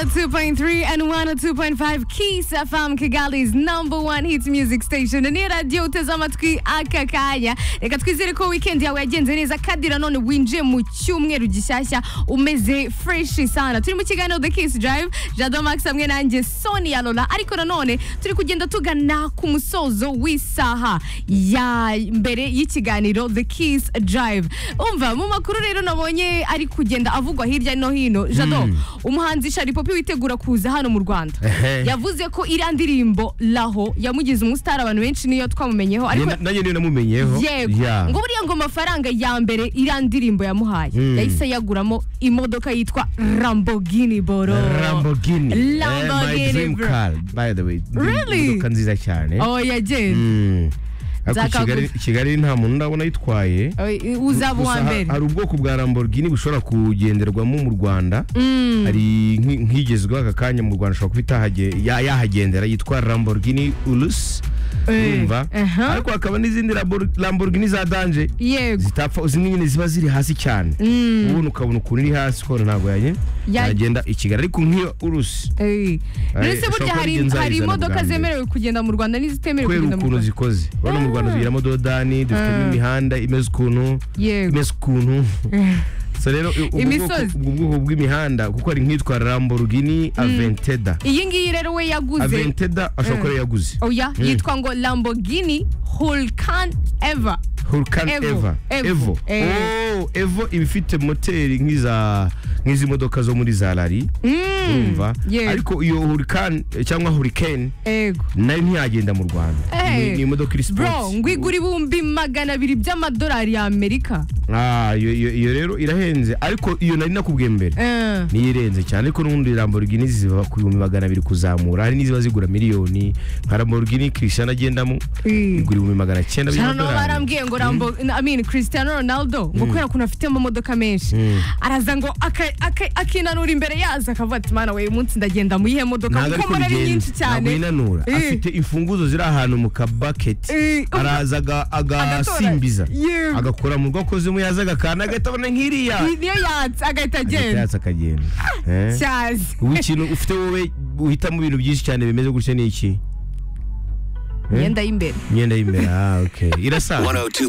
102.3 and 102.5 Kiss FM Kigali's number one hits music station ni radio utazama twi aka kanya reka twizere ko weekend yawe yagenze neza kandi nanone winjiye mu cyumweru gishyashya umeze fresh sana turi mu kiganiro The Kiss Drive Jado Max hamwe nanjye Sonia Lola ariko nanone turi kugenda tugana ku musozo w'isaha ya mbere y'ikiganiro The Kiss Drive umva mu makuru rero nabonye ari kugenda avugwa hirya no hino Jado umuhanzi Shari Popi witegura kuza hano mu Rwanda Ehe. yavuze ko iriya ndirimbo Laho yamugize umusitari abantu benshi niyo twamumenyeho ariko nanjye niyo namumenyeyeho yego Yeah. ngo buriya ngo amafaranga ya mbere iriya ndirimbo yamuhaye yahise yaguramo imodoka yitwa Lamborghini Boro Lamborghini. Eh, Lamborghini, my dream bro. car by the way Really? imodoka nziza cyane oh yagenze Mm. Ariko Nzakagura. Kigali- kigali nta muntu ndabona ayitwaye Oya, uzaba uwa Gusa ha- mbere hari ubwoko bwa Lamborghini bushobora kugenderwamo mu Rwanda hari nki- nk'igezweho aka kanya mu Rwanda ashobora kuba itahage- ya- yahagendera yitwa Lamborghini Urus Eh, urumva aha. ariko hakaba n'izindi Lambor- Lamborghini za danje yego zitapfa zimwe nyine ziba ziri hasi cyane ubundi ukabona ukuntu iri hasi ukabona ntabwo yanye Ya- yagenda i Kigali ariko nk'iyo Urusi Eh. Ay, Mbese burya hari ushobora kuba hari nzayizana imodoka bwa mbere. zemerewe kugenda mu Rwanda n'izitemerewe kubera kugenda mu ukuntu Rwanda zikoze urabona mu Rwanda tugiramo dodani dufitemo Ah. imihanda imeze ukuntu yego imeze ukuntu so rero ubwo bwoko- Imisozi. ubwo bwoko bw'imihanda kuko hari nk'itwa Lamborghini Aventador iyi ngiyi rero we yaguze Aventador ashobora kuba ariyo yaguze oya Mm. yitwa ngo Lamborghini Hurcan Ever Hurcan Evo. Eva Evo. Evo Eh. Oh, Evo iba ifite moteri nk'iza nk'izi modoka zo muri za rari urumva Yego. ariko iyo Hurcan cyangwa Hurricane ego nayo ntiyagenda mu Rwanda Eh. Ni- ni imodoka iri bro sports ngwigura ibihumbi magana abiri by'amadolari ya Amerika Ah, iyo- iyo iyo rero irahenze ariko iyo nari nakubwiye mbere Eh. niyo irenze cyane ariko n'ubundi Lamborghini ziba ku bihumbi magana abiri kuzamura hari n'iziba zigura miliyoni nka Lamborghini Cristiano agendamo Eh. igura ibihumbi magana cyenda cyane no by'amadolari barambwiye ngo Lambo I mean Cristiano Ronaldo ngo kubera ukuntu afite amamodoka menshi araza ngo aka- aka- akinanura imbere yazo akavuga ati mana we uyu munsi ndagenda mu yihe modoka ntabwo kuko ariko mbona ari nyinshi bigenze cyane ntabwo yinanura Eh. afite imfunguzo ziri ahantu mu kabaketi Eh. araza aga- agasimbiza Yego. agakora mu rwakoze mu yazaga akantu agatabona nk'iriya Ni- niyo yatse agahita agahita agenda yatsa akagenda Eh. cyazi Wowe ikintu ufite wowe uhitamo ibintu byinshi cyane bimeze gutya ni iki imyenda y'imbere imyenda y'imbere ah okay irasa 102.3